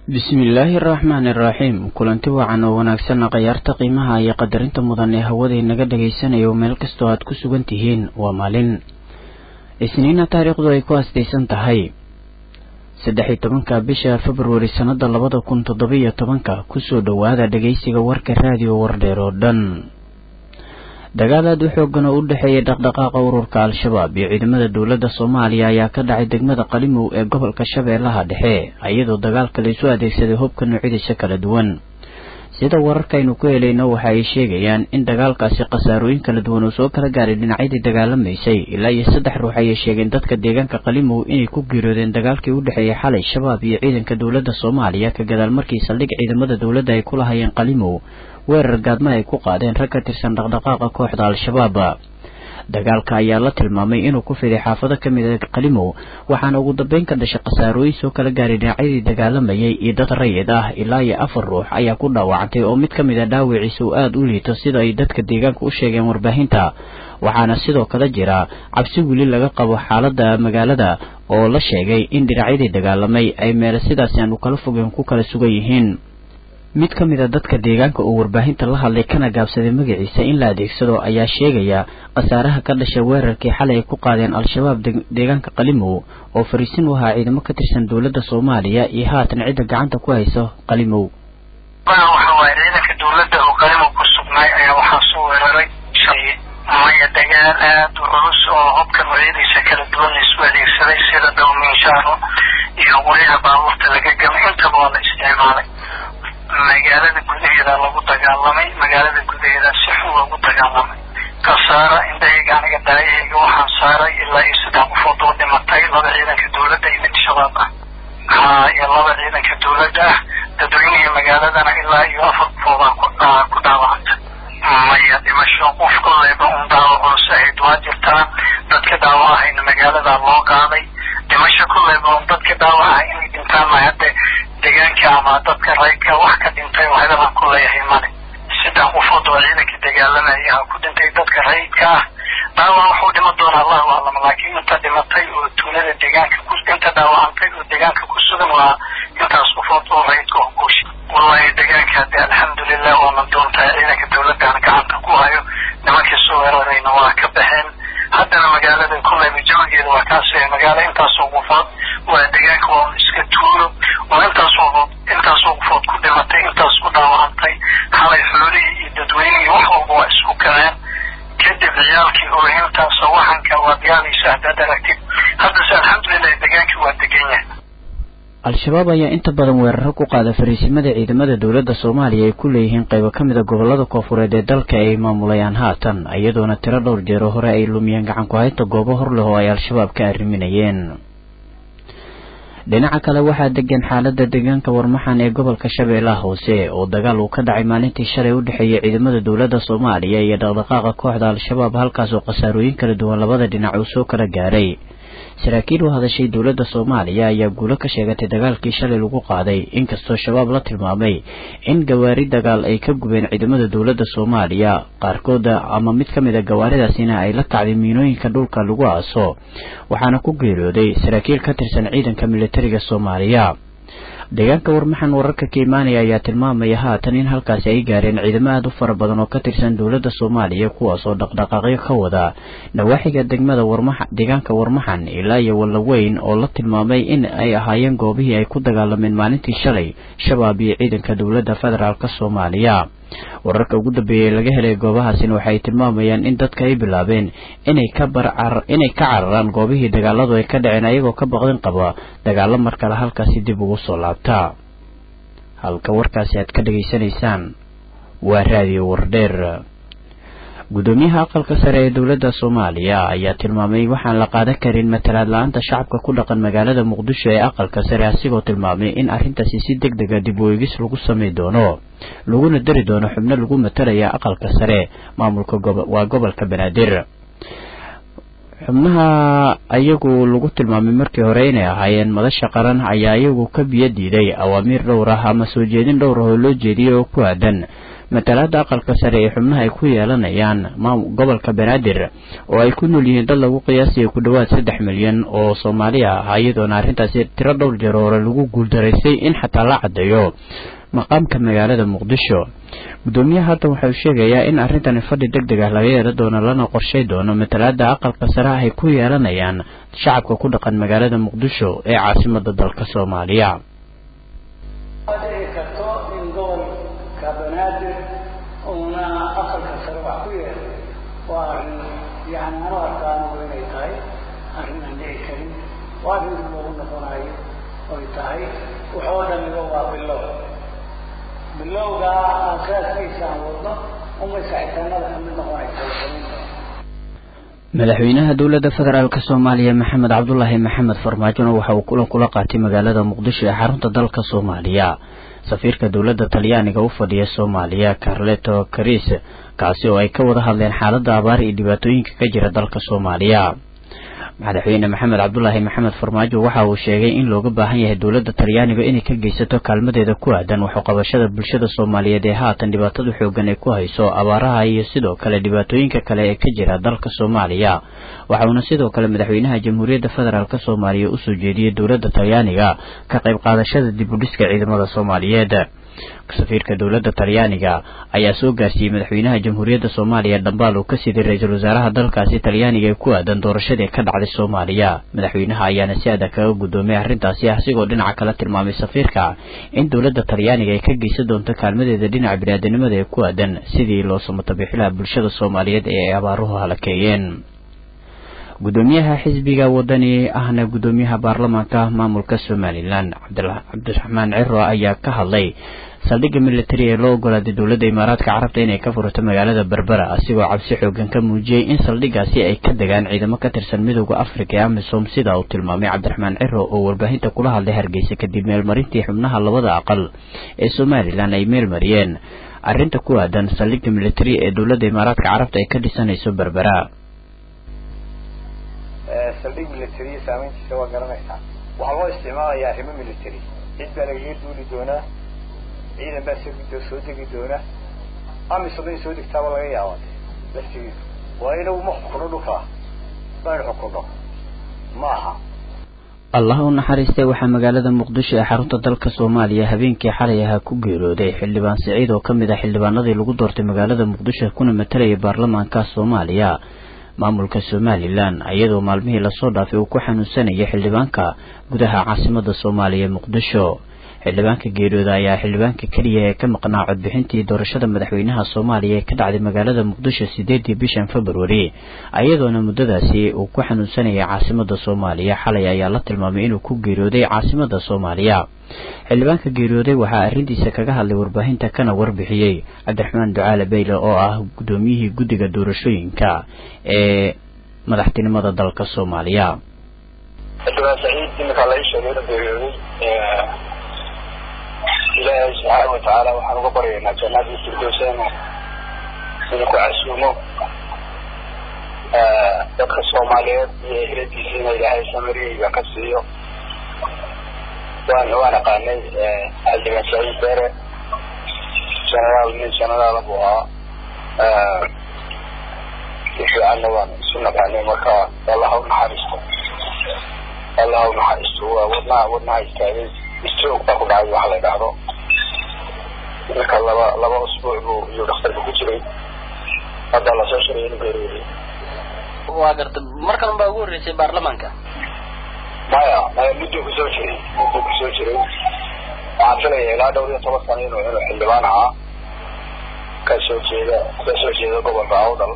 bismillaahi araxmaani iraxiim kulanti wacan oo wanaagsanna khayaarta qiimaha iyo qadarinta mudan ee hawaday naga dhagaysanayo meel kastoo aad ku sugan tihiin waa maalin isniina taariikhdu ay ku astaysan tahay saddex iyo tobanka bisha februari sannada labada kun toddobiyo tobanka kusoo dhowaada dhagaysiga warka raadiyo wardheer oo dhan dagaal aad u xoogan oo u dhexeeyay dhaqdhaqaaqa ururka al-shabaab iyo ciidamada dowladda soomaaliya ayaa ka dhacay degmada qalimow ee gobolka shabeellaha dhexe iyadoo dagaalka la isu adeegsaday hubka noocyadiisa kala duwan sida wararkaynu ku helayno waxa ay sheegayaan in dagaalkaasi khasaarooyin kala duwan uu soo kala gaaray dhinacyadii dagaalamaysay ilaa iyo saddex ruux ayay sheegeen dadka deegaanka qalimow inay ku geeriyoodeen dagaalkii u dhexeeyay xalay shabaab iyo ciidanka dowladda soomaaliya ka gadaal markii saldhig ciidamada dowladda ay ku lahayeen qalimow weerar gaadma ay ku qaadeen rag ka tirsan dhaqdhaqaaqa kooxda al-shabaab dagaalka ayaa la tilmaamay inuu ku fiday xaafado ka mid a qalimow waxaana ugu dambeyn ka dhashay khasaarooyin soo kala gaaray dhinacyadii dagaalamayay iyo dad rayid ah ilaa iyo afar ruux ayaa ku dhaawacantay oo mid ka mid a dhaawiciisa uu aada u liito sida ay dadka deegaanka u sheegeen warbaahinta waxaana sidoo kale jira cabsi weli laga qabo xaaladda magaalada oo la sheegay in dhinacyadii dagaalamay ay meele sidaasi aanu kala fogeen ku kala sugan yihiin mid ka mid a dadka deegaanka oo warbaahinta la hadlay kana gaabsaday magaciisa in la adeegsado ayaa sheegaya khasaaraha ka dhashay weerarkii xalay ay ku qaadeen al-shabaab deegaanka qalimow oo fariisin u ahaa ciidamo ka tirsan dowladda soomaaliya iyo haatan cidda gacanta ku hayso qalimow waxa waaye ciidanka dowladda oo qalimow ku sugnaay ayaa waxaa soo weeraray maya dagaal aada u culus oo hubka noocyadiisa kala duwan la isku adeegsaday sida dawmiinshaaro iyo qoryaha baabuurta laga gamay intaba waa la isticmaalay magaalada gudaheeda lagu dagaalamay magaalada gudaheeda si xun loogu dagaalamay kasaara indhahayga aniga daayahayga waxaan saaray ilaa iyo saddex qofood oo dhimatay laba ciidanka dowladda iyo mid shabaab ah haa iyo laba ciidanka dowladda ah dadweynihii magaaladana ilaa iyo afar qofoodaa ku dhaawacanta maya dhimasho qof koleyba un daawac culus ahayd waa jirtaa dadka dhaawacahayna magaalada loo qaaday dhimasho koleyba un dadka dhaawacaha inay dhintaan ma hadde deegaanka ama dadka rayka wax ka dhintay oo hadalan ku leeyahay male saddex qofood oo ciidanka dagaalamaya ha ku dhintay dadka rayidka ah dhaawac waxuu dhima doona allahu aclam laakiin inta dhimatay oo tuulada deegaanka ku inta dhaawacantay oo deegaanka ku sugan waa intaas qofood oo rayidka oo guusha wallahi deegaanka hadde alxamdulilah waana doontaa ciidanka dowladana gacanta ku hayo nimankii soo weerarayna waa ka baxeen haddana magaalada koleyba jawigeeda waa kaasee magaalo intaasoo qofood waa deegaanka waa iska tuulo oo intaasoo intaasoo qofood ku dhimatay intaas ku dhaawacantay xalay xoolihii iyo dadweynihii wax walba waa isku kaceen kadib ciyaalkii oohintaas waxanka waad yaabaysa haddaad aragtid haddase alxamdulilah degaankii waa degan yahay al-shabaab ayaa inta badan weeraro ku qaada fariisimada ciidamada dowladda soomaaliya ay ku leeyihiin qaybo ka mid a gobollada koofureed ee dalka ay maamulayaan haatan iyadoona tiro dhowr jeero hore ay lumiyeen gacan ku haynta goobo hor leh oo ay al-shabaab ka arriminayeen dhinaca kale waxaa degan xaalada deegaanka warmaxan ee gobolka shabeellaha hoose oo dagaal uu ka dhacay maalintii shalay u dhexeeyay ciidamada dowladda soomaaliya iyo dhaqdhaqaaqa kooxda al-shabaab halkaas oo khasaarooyin kala duwan labada dhinac uu soo kala gaaray saraakiil u hadashay dowladda soomaaliya ayaa guulo ka sheegatay dagaalkii shalay lagu qaaday inkastoo shabaab la tilmaamay in gawaari dagaal ay ka gubeen ciidamada dowladda soomaaliya qaarkooda ama mid ka mid a gawaaridaasina ay la kacday miinooyinka dhulka lagu aaso waxaana ku geeriyooday saraakiil ka tirsan ciidanka militariga soomaaliya deegaanka warmaxan wararka ka imaanaya ayaa tilmaamaya haatan in halkaasi ay gaareen ciidamo aada u fara badan oo ka tirsan dowladda soomaaliya kuwaas oo dhaqdhaqaaqyo ka wada nawaaxiga degmada warmaxa deegaanka warmaxan ilaa iyo wallaweyn oo la tilmaamay in ay ahaayeen goobihii ay ku dagaalameen maalintii shalay shabaab iyo ciidanka dowladda federaalk soomaaliya wararka ugu dambeeyay laga helay goobahaasina waxay tilmaamayaan in dadka ay bilaabeen inay ka barcar inay ka cararaan goobihii dagaaladu ay ka dhaceen ayagoo ka baqdin qaba dagaalo mar kale halkaasi dib ugu soo laabtaa halka warkaasi aad ka dhegaysanaysaan waa raadiyo wardheer gudoomiyaha aqalka sare ee dowladda soomaaliya ayaa tilmaamay waxaan la qaadan karin matalaad la-aanta shacabka ku dhaqan magaalada muqdisho ee aqalka sare asigoo tilmaamay in arrintaasi si deg dega dib u eegis lagu samay doono laguna dari doono xubno lagu matalaya aqalka sare maamulka waa gobolka banaadir xubnaha ayagu lagu tilmaamay markii hore inay ahaayeen madasha qaran ayaa iyagu ka biyo diiday awaamiir dhowr ah ama soo jeedin dhowr ah oo loo jeediyey oo ku aadan matalaada aqalka sare ee xubnaha ay ku yeelanayaan gobolka banaadir oo ay ku nool yihiin dad lagu qiyaasaya ku dhowaad saddex milyan oo soomaali ah iyadoona arrintaasi tiro dhowr jeer hore lagu guuldaraystay in xataa la caddeeyo maqaamka magaalada muqdisho guddoomiyaha hadda waxau sheegayaa in arrintani fadhi deg deg ah laga yeela doono lana qorshay doono matalaada aqalka sare ah ay ku yeelanayaan shacabka ku dhaqan magaalada muqdisho ee caasimada dalka soomaaliya bilowga aasaaskiisaan wadno uma sacitaanada kamid noqonaysa madaxweynaha dowladda federaalk soomaaliya maxamed cabdulaahi maxamed farmaajona waxa uu kulan kula qaatay magaalada muqdisho ee xarunta dalka soomaaliya safiirka dowladda talyaaniga u fadhiya soomaaliya carleto caris kaasi oo ay ka wada hadleen xaaladda abaar iyo dhibaatooyinka ka jira dalka soomaaliya madaxweyne maxamed cabdulaahi maxamed farmaajo waxa uu sheegay in looga baahan yahay dowladda talyaaniga inay ka geysato kaalmadeeda ku aadan waxuqabashada bulshada soomaaliyeed ee haatan dhibaatada xoogan ay ku hayso abaaraha iyo sidoo kale dhibaatooyinka kale ee ka jira dalka soomaaliya waxa uuna sidoo kale madaxweynaha jamhuuriyadda federaalk soomaaliya usoo jeediyey dowladda talyaaniga ka qayb qaadashada dib u dhiska ciidamada soomaaliyeed safiirka dowladda talyaaniga ayaa soo gaarsiiyey madaxweynaha jamhuuriyadda soomaaliya dhambaal uu ka siday ra-iisul wasaaraha dalkaasi talyaaniga ee ku aadan doorashadii ka dhacday soomaaliya madaxweynaha ayaana si adag kaga guddoomay arrintaasi ah sigoo dhinaca kala tilmaamay safiirka in dowladda talyaaniga ay ka geysan doonto kaalmadeeda dhinaca biniaadanimada ee ku aadan sidii loo samatabixilaha bulshada soomaaliyeed ee ay abaaruhu halakeeyeen guddoomiyaha xisbiga wadani ahna guddoomiyaha baarlamaanka maamulka somalilan cabdiraxmaan ciro ayaa ka hadlay saldhigga militari ee loo ogolaaday dowladda imaaraadka carabta inay ka furato magaalada berbera asigoo cabsi xoogan ka muujiyey in saldhiggaasi ay ka degaan ciidamo ka tirsan midooda afrika ee amisom sida uu tilmaamay cabdiraxmaan ciro oo warbaahinta kula hadlay hargeysa kadib meelmarintii xubnaha labada aqal ee somalilan ay meelmariyeen arrinta ku aadan saldhigga militari ee dowladda imaaraadka carabta ay ka dhisanayso berbera saldhig military saameyntiisa waa garanaysaa waxaa loo isticmaalayaa arrimo military cid baa lagaga duuli doonaa ciidan baa soo soo degi doona amisom in soo degtaaba laga yaaba laftigiisu waa inagu ma xukuno dhulkaa maynu xukuno ma aha allah u naxariistay waxaa magaalada muqdisho ee xarunta dalka soomaaliya habeenkii xalay ahaa ku geerooday xildhibaan siciid oo ka mid ah xildhibaanadii lagu doortay magaalada muqdisho kuna matalayay baarlamaanka soomaaliya maamulka somalilan iyadoo maalmihii lasoo dhaafay uu ku xanuunsanayay xildhibaanka gudaha caasimada soomaaliya muqdisho xildhibaanka geeriyooda ayaa xildhibaanka keliya ee ka maqnaa codbixintii doorashada madaxweynaha soomaaliya ee ka dhacday magaalada muqdisho sideedii bishan februari iyadoona muddadaasi uu ku xanuunsanayay caasimada soomaaliya xalay ayaa la tilmaamay inuu ku geeriyooday caasimada soomaaliya xildhibaanka geeriyooday waxaa arrintiisa kaga hadlay warbaahinta kana warbixiyey cabdiraxmaan ducaale beyle oo ah guddoomiyihii guddiga doorashooyinka ee madaxtinimada dalka soomaaliya xildhibaan saciid iminkaa la ii sheegay inuu geeriyooday ilaahay subxaana watacaala waxaan uga baryaynaa jannadii firdowsana inuu ku casuumo dadka soomaaliyeed iyo ehladiisiina ilaahay samariyeyga ka siiyo waan waan aqaanay xildhibaan saciid beere genaraal nin genaraala buu ahaa fiicanna waan isu naqaanay marka allah ha unaxariisto allah ha unaxariisto waa wadnaha wadnaha istaagay stroke baa ku dhacay waxa la dhahdo marka laba laba usbuuc buu iyuu dhakhtarka ku jiray hadda lasoo shiray inuu geeriyooday waa garta markan baa ugu horreysay baarlamaanka maya maya mudduu kusoo jiray mudduu kusoo jiray waxaan filaya ilaa dhowr iyo toban sano inuu inuu xildhibaan ahaa kasoo jeeda kasoo jeeda gobolka awdal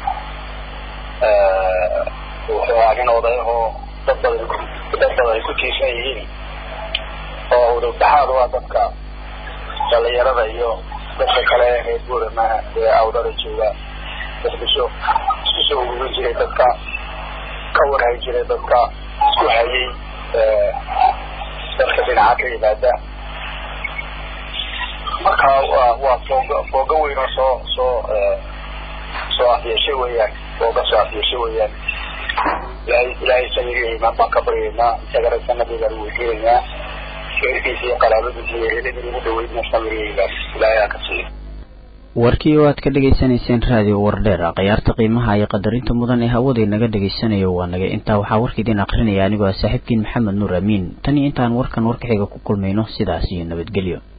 wuxuu ahaa nin odayahoo dad badan dad badan ay ku tiirsan yihiin oo udubdhaxaad waa dadka dhalinyarada iyo dadka kale reer buurama ee awdada jooga iskusoo isku soo ururin jiray dadka ka warhay jiray dadka isku hayay dadka dhinaca ka yimaada marka waa waa fooga fooga weyn oo soo soo soo afyeeshay weeyaan fooga soo afyeeshay weeyaan ilaahay ilaahay samigii imaan baan ka baryaynaa isagana sanadii baan weydiinaynaa sheerkiisa iyo qaraabadiisa iyo eheladii ugu dhaweydna samigaygaas ilaahay aa ka siiyo warkii oo aad ka dhegaysanayseen raadiyo wardheer khiyaarta qiimaha iyo qadarinta mudan ee hawada inaga dhegaysanayo waa naga intaa waxaa warka idin akrinaya anigoo ah saaxiibkiin maxamed nuur amiin tan iyo intaan warkan warkaxiga ku kulmayno sidaas iyo nabadgelyo